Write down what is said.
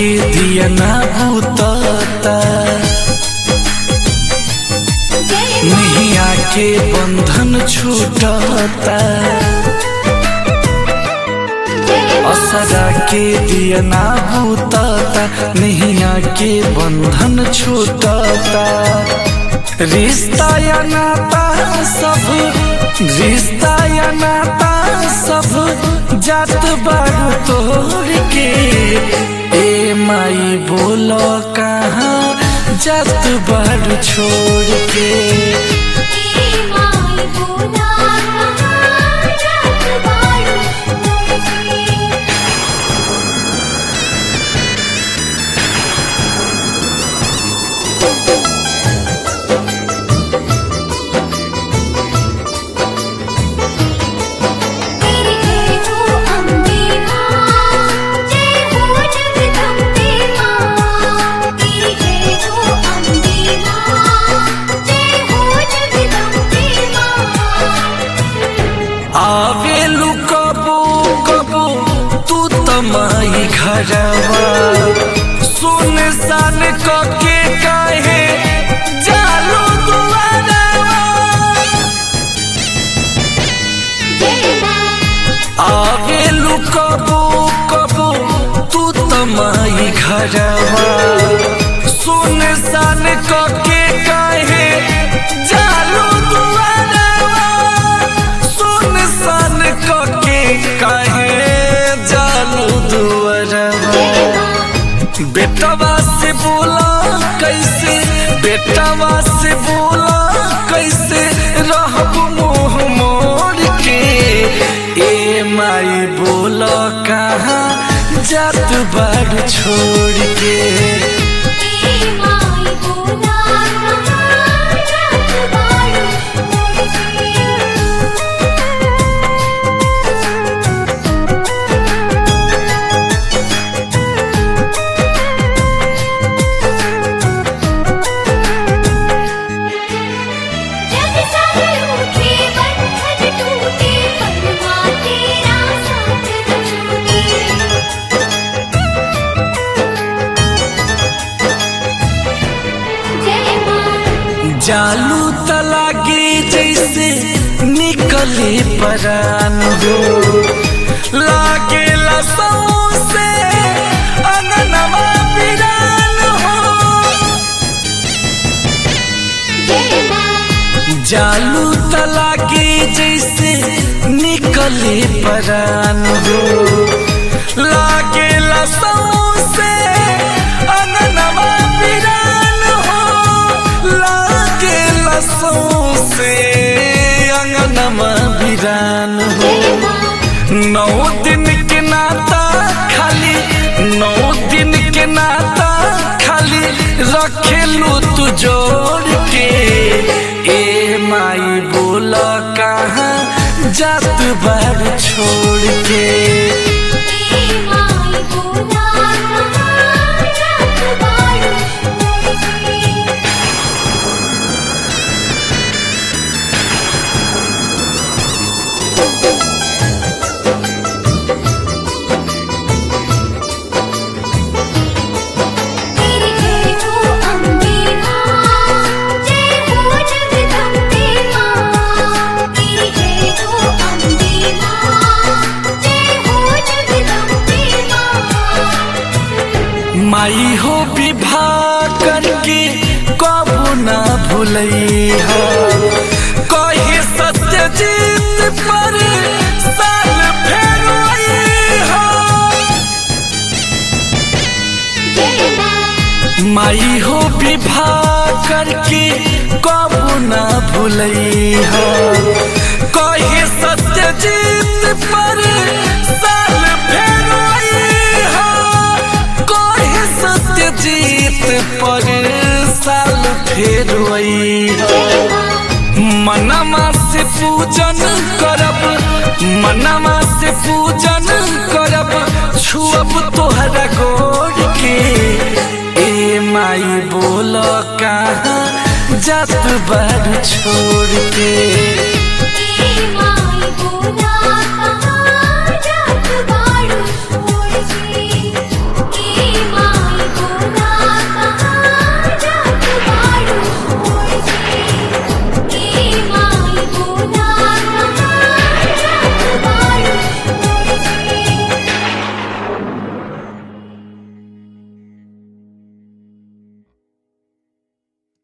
के दिया ना भूतता नहीं आके बंधन छूटता असरा के दिया ना भूतता नहीं आके बंधन छूटता रिश्ता या नाता सब रिश्ता या नाता सब जात बारू तोड़ के ए माई बोलो कहाँ जात बारू छोड़ के आवेलू कबो कबो तू तमाई घरवा सुन सान के काहे जालो दुआरवा आवेलू कबो कबो तू तमाई घरवा सुन सान के काहे जालो दुआरवा सुन सान के काहे जालो दुआरवा बेटवा से बोला कैसे बेटवा से बोला कैसे रहब मुँह मोड़ के ए माई बोला कहाँ जात बार छोड़ के जग सारे उठे बंधन टूटे परमा तेरा साथ न छूटे जय मां जालू तलागे जैसे निकले परान हो लागे लसौ से अननवा बिरान हो जय मां जालू तलागे जैसे निकले परान हो लागे लसौ से अननवा बिरान हो लागे लसौ से अंगनमा बिरान हो जय मां नौ दिन के नाता खाली नौ दिन के नाता खाली रखेलू तू जोड़ के ए माई बोला कहाँ जात बार छोड़ के ए माई बोला कहाँ जात बारू मोड़ के तेरी जय हो अम्बे मां जय हो जगदम्बे मां तेरी जय हो अम्बे मां जय हो जगदम्बे मां माई हो विवाह करके कबू ना भूलई हो कहे सत्य जीत पर साल फेर आई हो जय मां माई हो विवाह करके कबू ना भूलई हो कहे सत्य जीत पर साल फेर आई हो कहे सत्य जीत पर साल फेर आई हो जय मां मनमा से पूजन करब मनमा से पूजन करब छुअब तोहरा गोड़ के ए माई बोल कहाँ जात बार छोड़ के